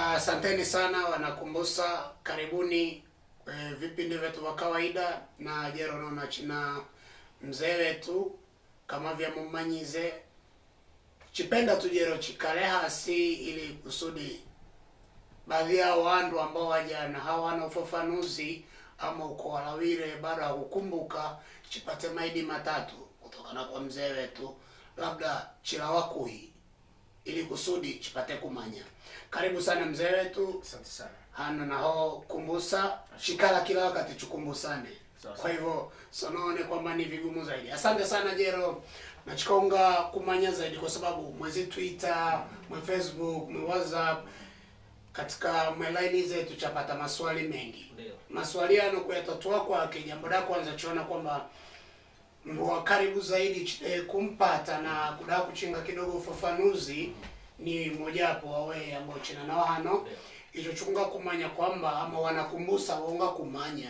Asanteni sana wanakumbusa, karibuni e, vipindi vyetu vya kawaida na jero naona china mzee wetu kama vya mumanyize chipenda tujero chikale hasi ili kusudi baadhi ya wandu ambao wajana hawana ufafanuzi ama uko walawire bado hakukumbuka chipate maidi matatu kutokana kwa mzee wetu labda chilawakuhi ili kusudi chipate kumanya karibu sana mzee wetu asante sana hano naho kumbusa chikala kila wakati chukumbusane Sawa, kwa hivyo sonaone kwamba ni vigumu zaidi asante sana jero nachikonga kumanya zaidi kwa sababu mwezi twitter mwe facebook mwe whatsapp katika mwelaini zetu chapata maswali mengi ndio maswali yano kuyatatua kwake jambo la kwanza chiona kwamba wa karibu zaidi ch- eh, kumpata na kudaa kuchinga kidogo ufafanuzi ni mojawapo wawe ambao china nao hano icho chunga kumanya kwamba ama wanakumbusa wonga kumanya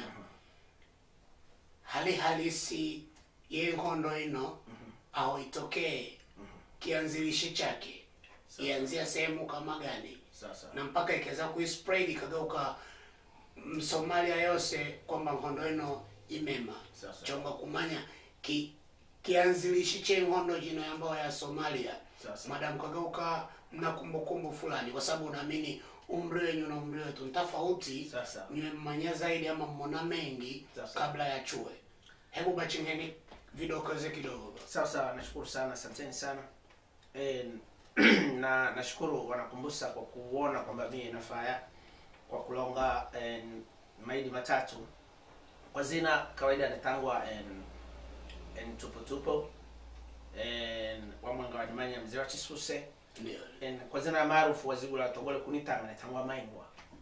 hali halisi yenkondo ino au itokee kianzilishi chake ianzia sehemu kama gani sasa na mpaka ikaweza kuispread ikageuka mm, somalia yose kwamba nkondo ino imema Sasa. chonga kumanya ki kianzilishi che nkondo jino ambayo ya somalia Sasa. madam kageuka mna kumbukumbu fulani kwa sababu unaamini umri wenyu na umri wetu ni tofauti Sasa. niwe mmanya zaidi ama mmona mengi Sasa. kabla ya chue hebu bachingeni vidokoze kidogo sawa sawa nashukuru sana asanteni sana e, na nashukuru wanakumbusa kwa kuona kwamba mie nafaya kwa kulonga e, maidi matatu kwa zina kawaida natangwa en, en tupotupo en, wamwanga wanyumanya mzee wa chisuse ndio en, kwa zina maarufu wazigula togole kunitanga natangwa maingwa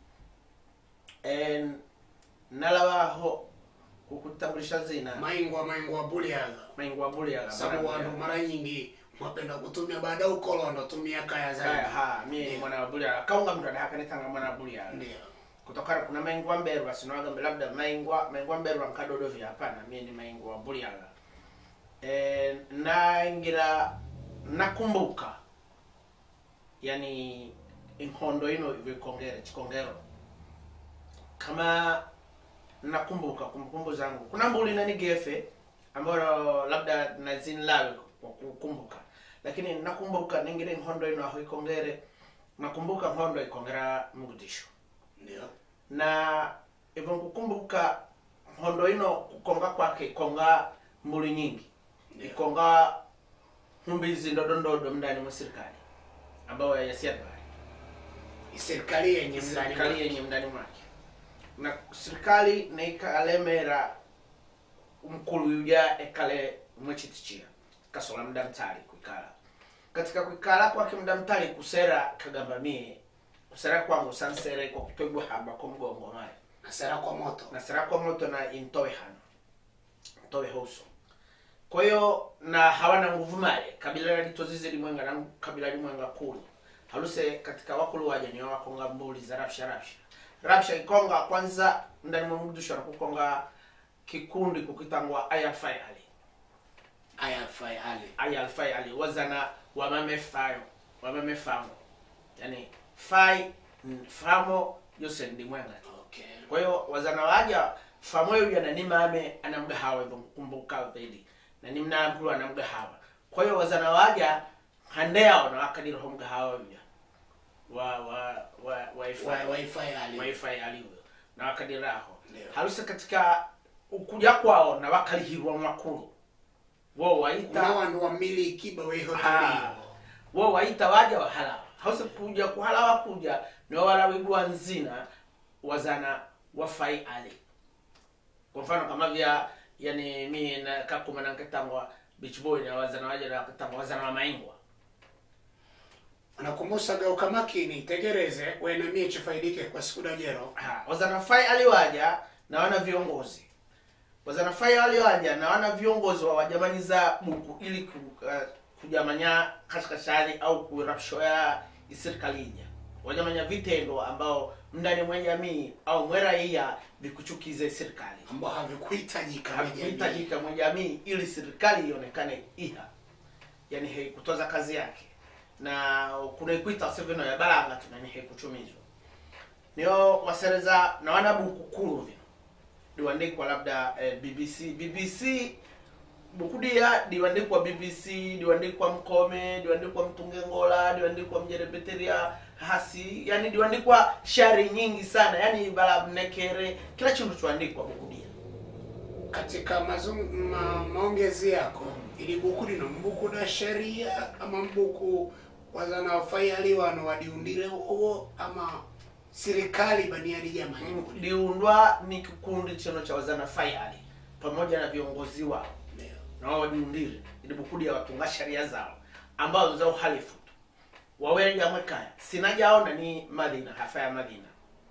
en, nalawaho kukutambulisha zina maingwa maingwa buliaga maingwa buliaga sababu wandu mara nyingi mwapenda kutumia baada ya ukolondo tumia kaya zaidi Haya, ha mie Ndio. mwana wa bulia kaunga mtu adahaka nitanga mwana wa bulia ndio kutokana kuna maingwa mberwa sinawaga labda maingwa maingwa mberwa nkadodo vya hapana mie ni maingwa wa bulia e, naingira nakumbuka yani inkondo ino vikongere chikongero kama nakumbuka kumbukumbu zangu kuna mbuli nani gefe ambayo labda nazinlawe kwa kukumbuka lakini nakumbuka ningire nkondo ino aho ikongere nakumbuka nkondo ikongera mugutisho ndio na hivyo kukumbuka nkondo ino kukonga kwake ikonga mbuli nyingi Ndio. ikonga humbizi ndodondodo mndani mwa serikali ambayo yasiadbari serikali yenye ndani serikali mwake. yenye mndani mwake na serikali naikalemera mkulu yuja ekale mwechitichia kasola mda mtali kwikala katika kwikala kwake mda mtali kusera kagamba mie kusera kwangu sansere kwa kupigwa haba kwa mgongo mare nasera kwa moto na sera kwa moto na intowe hano ntowe hoso kwa hiyo na hawana nguvu male kabila litozize limwenga na kabila limwenga kuli haluse katika wakulu waja ni wakonga mbuli za rapsha rapsha rapsha ikonga kwanza ndani mwa mudusha na kukonga kikundi kukitangwa ayafai ali aya fai ali ayalfai ali wazana wamame fayo wamame famo yani fai mm, famo yose ndi mwenga okay kwa hiyo wazana waja famoyo ya nani mame anamgahawa hivyo kumbuka zaidi na ni mnampulu anamgahawa kwa hiyo wazana waja hande yao na wakadiri ho mgahawa vya wa wa wa wifi Wa- wifi ali wifi aliwe na wakadiri aho Ndio. harusi katika ukuja kwao na wakalihirwa makulu wo waita kuna wandu wamiliki bawe Ah. hoteli wo waita waja wahala hausi kuja kuhala wakuja ni wala wigwa nzina wazana wafai ali kwa mfano kama vya yani mi na kakuma na nketangwa beach boy na wazana waja na nketangwa wazana wa maingwa anakumbusa geuka makini tegereze wena mie chifaidike kwa siku dajero Ha, wazana fai ali waja na wana viongozi wazana fai ali waja na wana viongozi wa wajamaniza buku ili ku, uh, kujamanya kashkashani au kurapshoya isirikalinya wajamanya vitendo ambao mndani mwa jamii au mwe raia vikuchukize serikali ambao havikuhitajika kwenye jamii. havikuhitajika mwa jamii ili serikali ionekane iha yani haikutoza kazi yake na kunaikuita seveno ya balanga tunani haikuchumizwa niyo wasereza na wana buku kulu vino diwandikwa labda eh, bbc bbc buku dia diwandikwa bbc diwandikwa mkome diwandikwa mtungengola diwandikwa mjerebeteria hasi yani diwandikwa shari nyingi sana yani bala mnekere kila chindu chuandikwa buku dia katika mazung, ma, maongezi yako ili buku lino mbuku na sheria ama mbuku wazana wafayali wano wadiundire uwo ama serikali baniani jamani liundwa ni kikundi chino cha wazana fayali pamoja na viongozi wao Ndio. na wao wajiundire ili bukudi ya watunga sheria zao ambazo za uhalifu tu wawerega mwekaya sinajaona ni madina hafa ya madina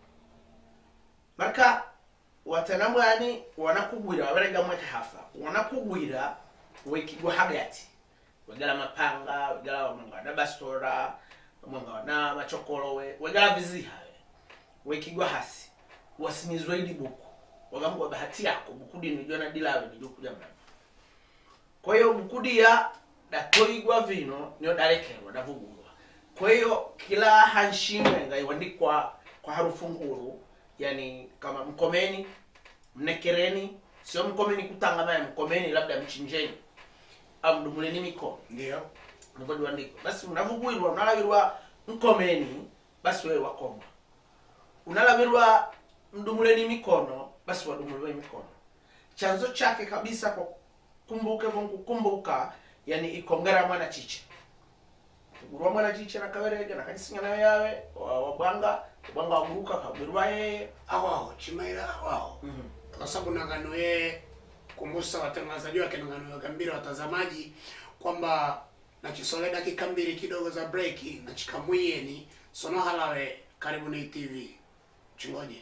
marka watanamwani wanakugwira wawerega mweka hafa wanakugwira wekigwa hagati wegala mapanga wegala wamwanga na bastora wamwanga na machokolowe wegala vizihawe wekigwa hasi wasimizwa ili buku wagambwa bahati yako bukudi nijona dilawe nijokuja mrama kwa hiyo bukudia datoigwa vino niyo dalekerwa davugulwa kwa hiyo kila hanshimenga iwandikwa kwa harufu nguru yani kama mkomeni mnekereni sio mkomeni kutangamana mkomeni labda mchinjeni au mdumuleni mikono ndio niko diwandikwa basi unavugwirwa unalawirwa mkomeni basi wewe wakoma unalawirwa mdumuleni mikono basi wadumuliwe mikono chanzo chake kabisa kwa kumbuke kukumbuka yani ikongera mwana chiche gurwa mwana chiche nakawerege nakajisinya nayo yawe wa- wabwanga wabwanga waguruka kagwirwa yeye awao chimaira awao kwa sababu nangano yeye kumbusa watangazaji wake nangano wakambira watazamaji kwamba nachisole dakika mbili kidogo za breki nachikamwiyeni sono halawe karibu na tv chingoje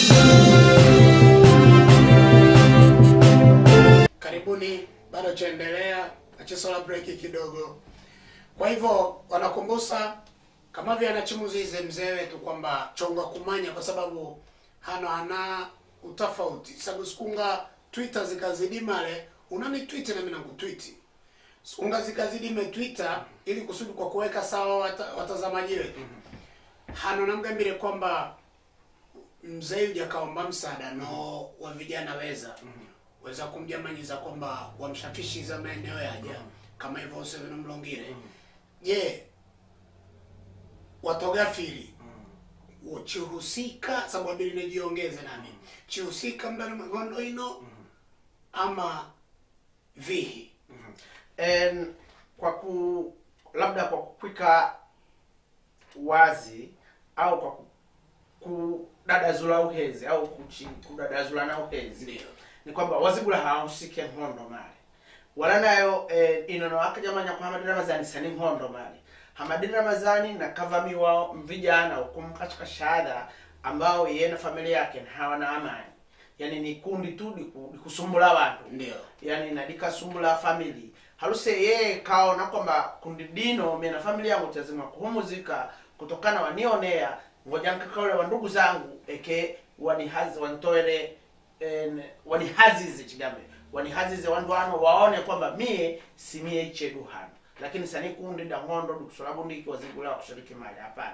karibuni bado chaendelea nachisola breki kidogo kwa hivyo wanakumbusa kama vile anachimuzize mzee wetu kwamba chonga kumanya kwa sababu hano hana utofauti sababu sikunga twitter zikazidi male unani tweet na mimi nakutwiti sikunga zikazidi twitter ili kusudi kwa kuweka sawa wata, watazamaji wetu hano namgambire kwamba mzee yuja kaomba msaada no wa vijana weza weza kumjamanyiza kwamba wamshafishiza maeneo yaja kama hivyo useveno mlongire je watogafiri chihusika sababu abili nijiongeze nami chihusika mdani magondo ino ama vihi En, kwa ku labda kwa kukwika wazi au kwa ku- kudadazula uhezi au kuchi, kudadazula na uhezi ndio ni kwamba wazigula hawahusike nkondo mali wala nayo eh, inono akajamanya kwa hamadini ramazani sani nkondo mali hamadini ramazani na kavami wao mvijana ukumu katika shahada ambao yeye na familia yake hawana amani yani ni kundi tu liku- likusumbula watu ndio yani nadikasumbula family haluse yeye kaona kwamba kundi dino mie na familia yangu tazima kuhumuzika kutokana wanionea ngoja nkakaule wa ndugu zangu eke wanihazi wantoere en, wanihazize chigambe wanihazize wandu wano waone kwamba mie si mie ichedu hano lakini sani kundi da ng'ondo dukusolabundiki wazigula kushiriki mali hapana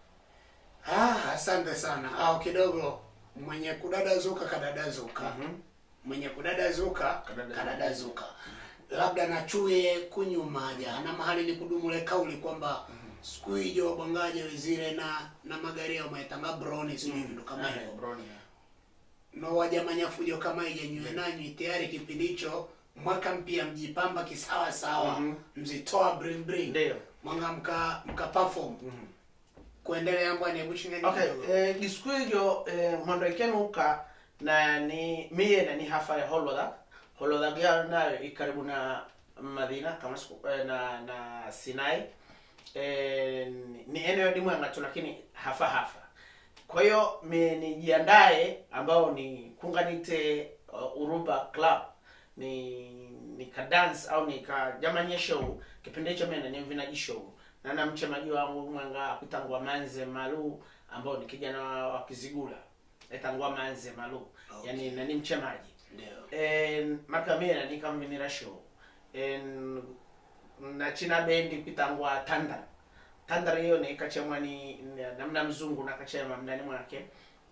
ah, asante sana au kidogo mwenye kudadazuka kadadazuka Mhm. mwenye kudadazuka Kadadazuka. kadadazuka labda nachuye kunyumaja na mahali ni kudumule kauli kwamba siku hiyo wabwangaje wezire na na magari yao maetanga broni sijui vitu kama Eh, hivyo broni. no wajamanya fujo kama ijenywe nanyi tayari kipindi hicho mwaka mpya mjipamba kisawa sawa Mhm. mzitoa bring bring Ndio. mwanga mka mka perform kuendelea mbwani hebu chingeni okay kidogo. eh, disiku hiyo eh, mondo ikenuka na ni miye na ni hafa ya holodha holodha gya nayo ikaribu na madina kama siku, eh, na na sinai eh, ni- ni eneo limwenga tu lakini hafa hafa kwa hiyo mi nijiandae ambao ni kunganite uh, uruba club ni nikadance au nikajamanye show kipindi hicho mimi ni mvinaji show na na mchemaji wangu mwanga akutangwa manze malu ambao ni kijana wa wa kizigula etangwa manze malu Okay. yani nani mchemaji ndio en marka mie nani kamvinira show en na china bendi pitangwa tandar tandar hiyo ni kachemwa ni namna mzungu na kachema mndani mwake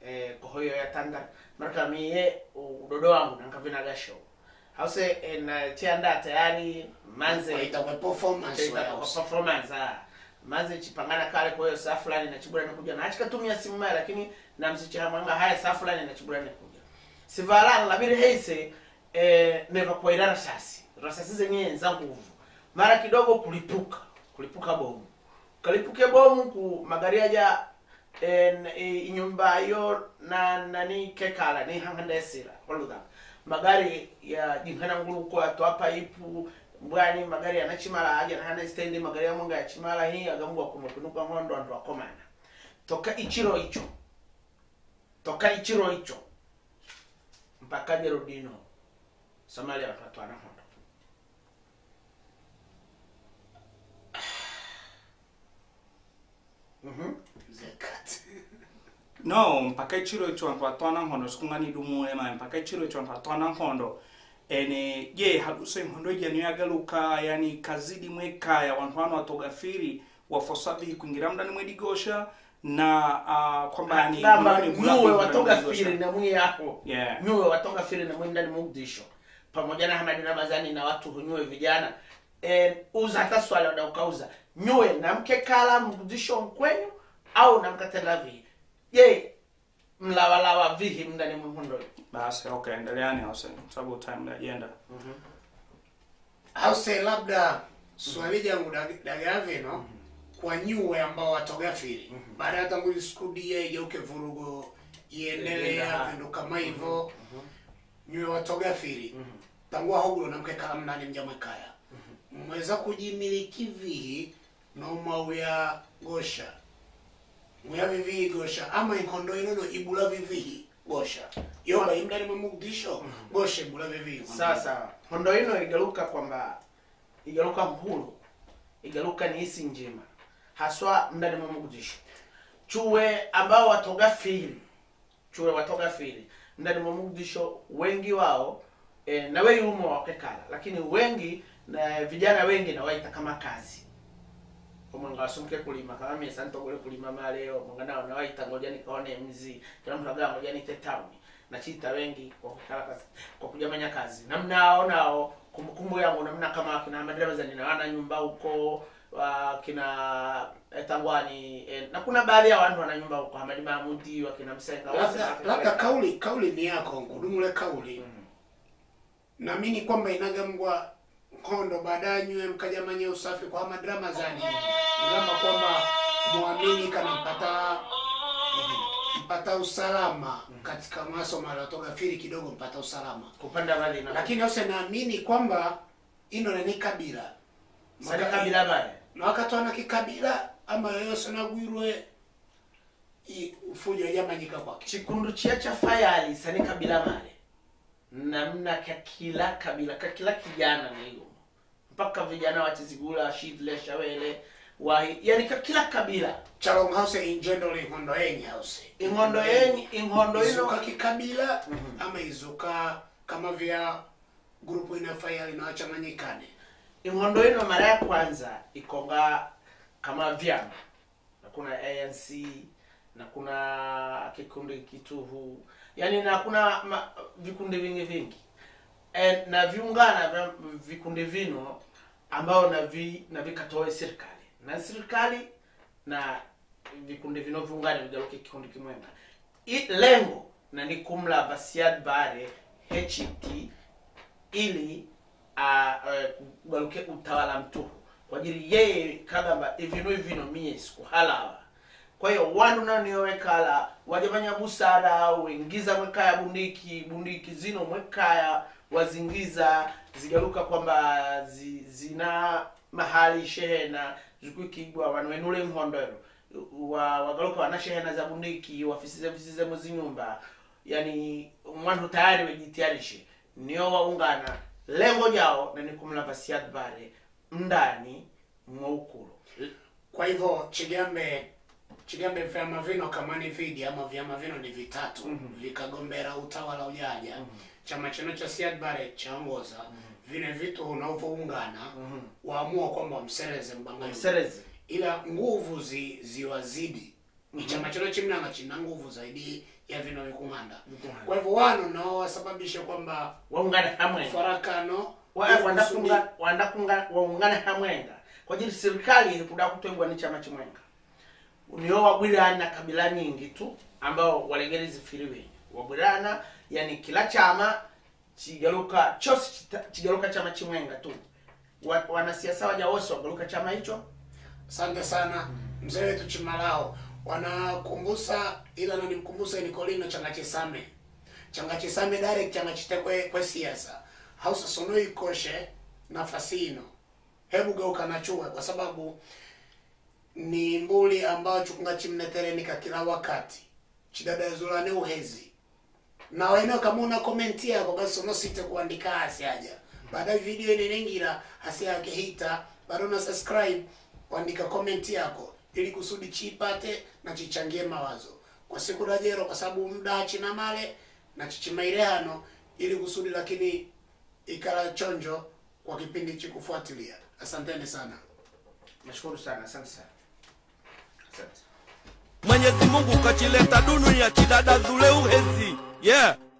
eh, kohoyo ya tanga marka miye udodo wangu nankavina gasho hause eh, na tianda tayari manze Itakuwa performance Ita- kwa house. performance ah. maze chipangana kale kwa hiyo saa fulani nachibura nakuja na achikatumia simu maya lakini namsichahamanga haya saa fulani nachibura nakuja sivalala labiri heise eh, neva kwaira rasasi rasasi zenyewe za nguvu mara kidogo kulipuka kulipuka bomu kalipuke bomu ku magari aja en e, nyumba yo na nani kekala ni hangandesira oluda magari ya jinkana ngulu ko atwa pipe mbwani magari yanachimala aja na hana stendi magari ya mwanga yachimala hii agambwa kumutunuka ngondo ndo akomana toka ichiro icho toka ichiro icho mpaka Geraldino Somalia watatwana hondo mhm Zekat. no mpaka ichiro icho anthu atwana nkhondo sikungani dumule mani mpaka ichiro icho anthu atwana nkhondo ene je haluso inkhondo ija niyo yagaluka yani kazidi mwekaya wanthu ano atogafiri wafosabihi kuingira mdani mwedigosha na uh, kwamba yani Gamba mdani bulaku nyuwe mdani watoka mwedigosha. firi na mwi yako Yeah. nyuwe watoka firi na mwi ndani Mogadishu pamoja na Hamadi Ramadhani na watu hunyuwe vijana e, uza hata swali wada ukauza nyuwe na mke kala Mogadishu mkwenyu au na mkatenda vihi je mlawalawa vihi mndani mhundo basi okay endeleani hause sababu time yajenda House labda swali jangu dag- dagavino kwa nyuwe ambao watogafiri baada ya tangu iskudia igeuke vurugo iendelea Iendelea. vindu kama hivyo nyuwe watogafiri tangu ahogulo namke kala mnani mjamwekaya mweza kujimiliki vihi nomauya gosha muya vivihi gosha ama inkondo inono ibula vivihi gosha yoba imdani mwe Mogadishu gosha ibula vivihi sasa hondo ino igaluka kwamba igaluka mhulu igaluka ni isi njema haswa mndani mwa Mogadishu chuwe ambao watoga fili chuwe watoga fili ndani mwa Mogadishu wengi wao e, na wewe umo wakekala lakini wengi na vijana wengi na waita kama kazi omwanga wasumke kulima kama mimi sasa ntogole kulima maleo mwanga nao na waita ngoja nikaone mzi kila mtu agaa ngoja nite town na chita wengi kwa kukala kazi kwa kujamanya kazi namnao nao kumbukumbu yangu namna kama kina madereva nina wana nyumba huko wa kina etangwani eh, na kuna baadhi ya watu wana nyumba huko Hamadi Mahmudi wakina Msenga wote labda wake- labda kauli kauli ni yako nkudumule kauli naamini kwamba inagambwa nkondo baadaye nywe mkajamanye usafi kwa madrama zani ngamba kwamba muamini kana mpata mpata usalama katika masomo alotogafiri kidogo mpata usalama kupanda mali na lakini ose naamini kwamba ino nani kabila sasa kabila bale na wakati wana kikabila ama yoyose nagwirwe i- ufujo yamanyika kwake chikundu chia cha fayali sani kabila male namna ka kila kabila ka kila kijana niyo mpaka vijana wachizigula shidle shawele wahi yani ka kila kabila chalong house in general inkondo yenye house ing'ondo yenyi ing'ondo izuka ino kikabila ama izuka kama vya grupu inafayali na wachanganyikane ing'ondo ino mara ya kwanza ikonga kama vyama na kuna anc na kuna kikundi kituhu yani na kuna ma, vikundi vingi vingi e, na viungana vya vikundi vino ambao na vi, na vikatoe serikali na serikali na vikundi vino viungane vigaruke kikundi kimwenga I, lengo na ni kumlava Siad Barre HT ili kugaruke utawala mtuhu kwa ajili yeye kagamba ivino ivino mie sikuhalawa kwa hiyo wandu nao niowekala wajamanya busara wengiza mwekaya bundiki bundiki zino mwekaya wazingiza zigaruka kwamba zi, zina mahali shehena zikwikigwa wanwenule nhondero wa, wagaruka wana shehena za bundiki wafisize fisize muzinyumba yani mwandu tayari wejitayarishe nio waungana lengo jao na ni kumlava Siad Barre ndani mwa ukulu kwa hivyo chigambe chigambe vyama vino kama ni vidi ama vyama vino ni vitatu vikagombera utawala ujaja chama chino cha Siad Barre chaongoza vine vitu unavyoungana waamua kwamba wamsereze mbanga yule. mserezi ila nguvu zi, ziwazidi ni chama chino chimnanga china nguvu zaidi ya vino vikung'anda Vikung'anda. kwa hivyo wano nao wasababishe kwamba waungane hamwenga farakano Wa- wandakunga wandakunga waungane hamwenga kwa ajili serikali ilikuda kutengwa ni chama chimwenga niyo wabwirana kabila nyingi tu ambao walegere zifiri wenye wabwirana yani kila chama chigaruka chose chita- chigaruka chama chimwenga tu Wa- wanasiasa waja wose wagaruka chama hicho asante sana mzee wetu chimalao wanakumbusa ila nanimkumbusa nikolino changa chisame changa chisame direct changa chitekwe kwe siasa hausa sono ikoshe nafasi ino hebu geuka na chuwe kwa sababu ni mbuli ambao chukunga chimneterenika kila wakati chidadazulane uhezi na wene kama una komenti yako basi unosite kuandika hasi aja baada ya video inenengira hasi yake hita bado na subscribe kuandika komenti yako ili kusudi chipate na chichangie mawazo kwa siku dajero kwa sababu muda china male na chichimairehano ili kusudi lakini ikala chonjo kwa kipindi chikufuatilia asanteni sana nashukuru sana asante sana asante Mwenyezi Mungu kachileta dunia chidada dhule uhezi yeah